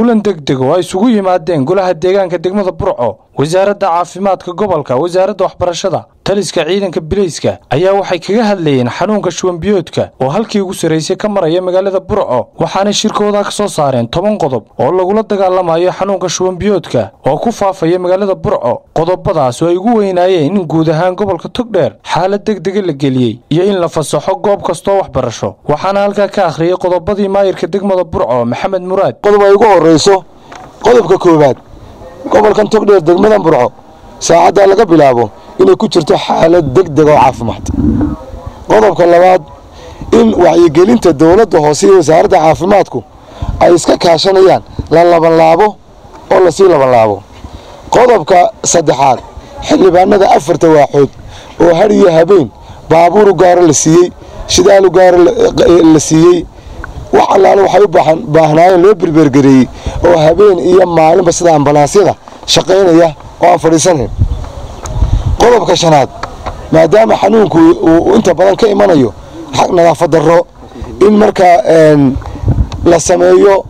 kulan degdeg oo ay isugu yimaadeen golaha deegaanka degmada burco wasaaradda caafimaadka gobolka wasaaradda waxbarashada taliska ciidanka bilayska ayaa waxay kaga hadlayeen xanuunka shuwanbiyoodka oo halkii ugu sarraysay ka maraya magaalada burco waxaanay shirkooda ka soo saareen toban qodob oo lagula dagaalamayo xanuunka shuwanbiyoodka oo ku faafaya magaalada burco qodobadaas oo ay ugu weynaayeen in guud ahaan gobolka togdheer xaalad degdega la geliyey iyo in la fasaxo goob kastoo waxbarasho waxaana halkaa ka akhriyey qodobadii maayirka degmada burco maxamed muraad qodob ay ugu horrayso qodobka koowaad gobolkan togdheer degmadan burco saacaddaa laga bilaabo inay ku jirto xaalad degdeg oo caafimaad qodobka labaad in wacyigelinta dowladda hoose iyo wasaaradda caafimaadku ay iska kaashanayaan la labanlaabo oo lasii labanlaabo qodobka saddexaad xildhibaanada afarta waaxood oo har iyo habeen baabuuru gaaro la siiyey shidaalu gaaro la siiyey wax allaale waxay u baahnaayeen loo berbergareeyey oo habeen iyo maalinba sida ambalaasyada shaqaynaya oo aan fadhiisanayn qodobka shanaad maadaama xanuunku uu inta badan ka imanayo nadaafad darro in markaa la sameeyo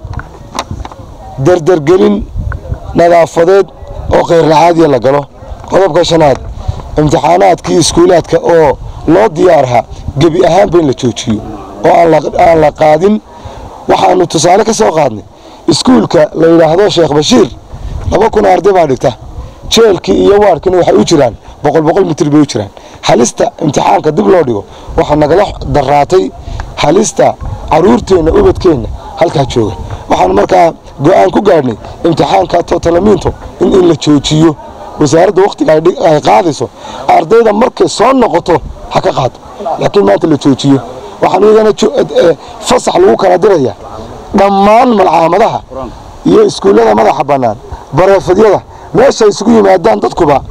dardargelin nadaafadeed oo khayrlacaadiya la galo qodobka shanaad imtixaanaadkii iskuulaadka oo loo diyaarha gebi ahaanba in la joojiyo oo aan la qaadin waxaanu tusaale ka soo qaadnay iskuulka la yidhaahdo sheekh bashiir laba kun arday baa dhigta jeelkii iyo waarkina waxay u jiraan boqol boqol mitir bay u jiraan halista imtixaanka dib loo dhigo waxaa nagala daraatay halista caruurteenna ubadkeenna halkaa jooga waxaanu markaa go-aan ku gaadhnay imtixaanka totalamiinto in in la joojiyo wasaaradda wakhtiga ay qaadayso ardayda markay soo noqoto ha ka qaado laakiin maanta la joojiyo waxaan iyagana fasax lagu kala diraya dhammaan malcaamadaha iyo iskuullada madaxa bannaan bareefedyada meesha isugu yimaadaan dadkuba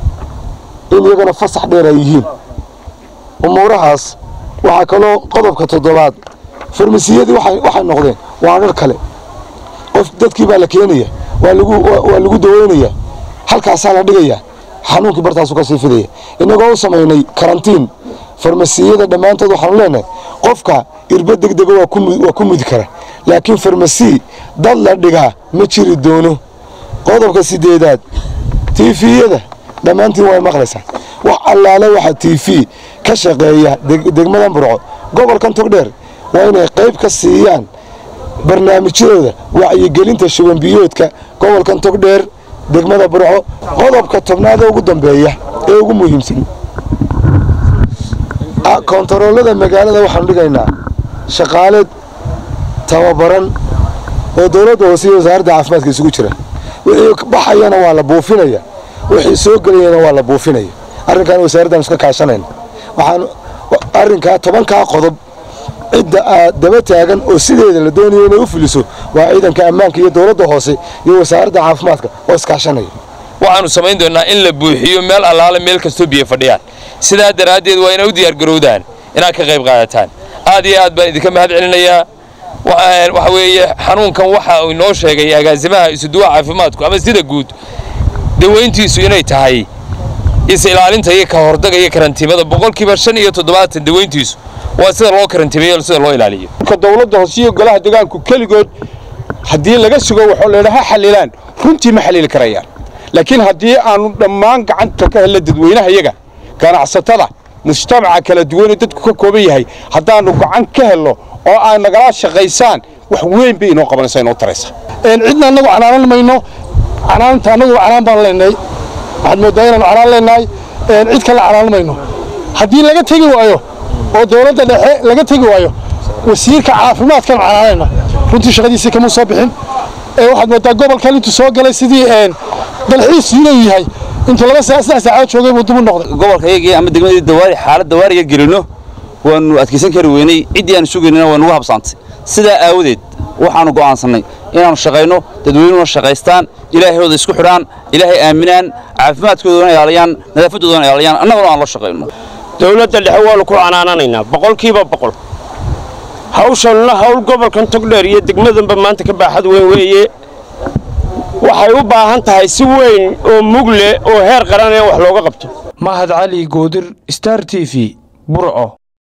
in iyagana fasax dheer ay yihiin umuurahaas waxaa kaloo qodobka toddobaad farmasiyadii waxay noqdeen waa dhar kale qof dadkii baa la keenaya waa lagu daweynaya halkaasaa la dhigaya xanuunkii bartaasu ka sii fidaya innagoo u samaynay karantiin farmasiyada dhammaantood waxaanu leenahay qofka irba degdega waa ku mudi kara laakiin farmasi dad la dhigaa ma jiri doono qodobka sideedaad tiifiyada dhammaantiin way maqlaysaa wax allaale waxa tiifi ka shaqeeya degmadan burco gobolkan togdheer waa inay qayb ka siiyaan barnaamijyadooda wacyigelinta shubanbiyoodka gobolkan togdheer degmada burco qodobka tobnaad ee ugu dambeeya ee ugu muhiimsan kontaroolada magaalada waxaanu dhigaynaa shaqaale tababaran oo dowladda hoose iyo wasaaradda caafimaadka isugu jira wixii baxayana waa la buufinaya wixii soo gelayana waa la buufinaya arrinkan wasaaraddan iska kaashanayna waxaan arrinkaa tobankaa qodob cidda aad daba taagan oo sideeda la doonayo inay u fuliso waa ciidanka ammaanka iyo dowladda hoose iyo wasaaradda caafimaadka oo iskaashanaya waxaanu samayn doonnaa in la buuxiyo meel allaale meel kastoo biyo fadhiyaan sidaa daraaddeed waa inay u diyaargarowdaan inaad ka qayb qaadataan aad iyo aad baan idinka mahad celinayaa waxa weeye xanuunkan waxa uu inoo sheegay agaasimaha isuduwa caafimaadku ama sida guud dawayntiisu inay tahay is ilaalinta iyo ka hordaga iyo karantiimada boqolkiiba shan iyo toddobaatan dawayntiisu waa sida loo karantiimeeyo sida loo ilaaliyo dowladda hoose iyo golaha deegaanku keligood haddii laga sugo waxoo laydhaha xalilaan runtii ma xaliili karayaan laakiin haddii aanu dhammaan gacanta ka helna dadweynaha iyaga ganacsatada mujtamaca kala duwanee dadku ka kooban yahay haddaannu gacan ka helno oo aad nagala shaqaysaan wax weyn bay inoo qabanaysa inoo taraysa cidna annagu canaanan mayno canaanta annagu canaan baan leenahay waxaad mooddaa inaanu canaan leenahay cid kale canaan mayno haddii laga tegi waayo oo dowladda dhexe laga tegi waayo wasiirka caafimaadkan canaanayna runtii shaqadiisii kama soo bixin waxaad mooddaa gobolkan intuu soo galay sidii dalxiis inuu yahay intuu laba saa saddex saacadood joogay buu dib u noqday gobolkayagii ama degmadii dawaari xaalad dawaariya gelino waanu adkaysan kari weynay ciddii aanu sugaynana waa nugu habsaantay sidaa aawadeed waxaanu go'aansannay inaannu shaqayno dadweynuhuna shaqaystaan ilaahooda isku xidhaan ilaahay aaminaan caafimaadkoodana ilaaliyaan nadaafadoodana ilaaliyaan annaguna aan la shaqayno dowladda dhexe waanu ku canaananaynaa boqolkiiba boqol hawshanna hawl gobolkan togdheer iyo degmadanba maanta ka baaxad weyn weeye waxay u baahan tahay si weyn oo mug leh oo heer qaran ee wax looga qabto mahad cali goodir star t v burco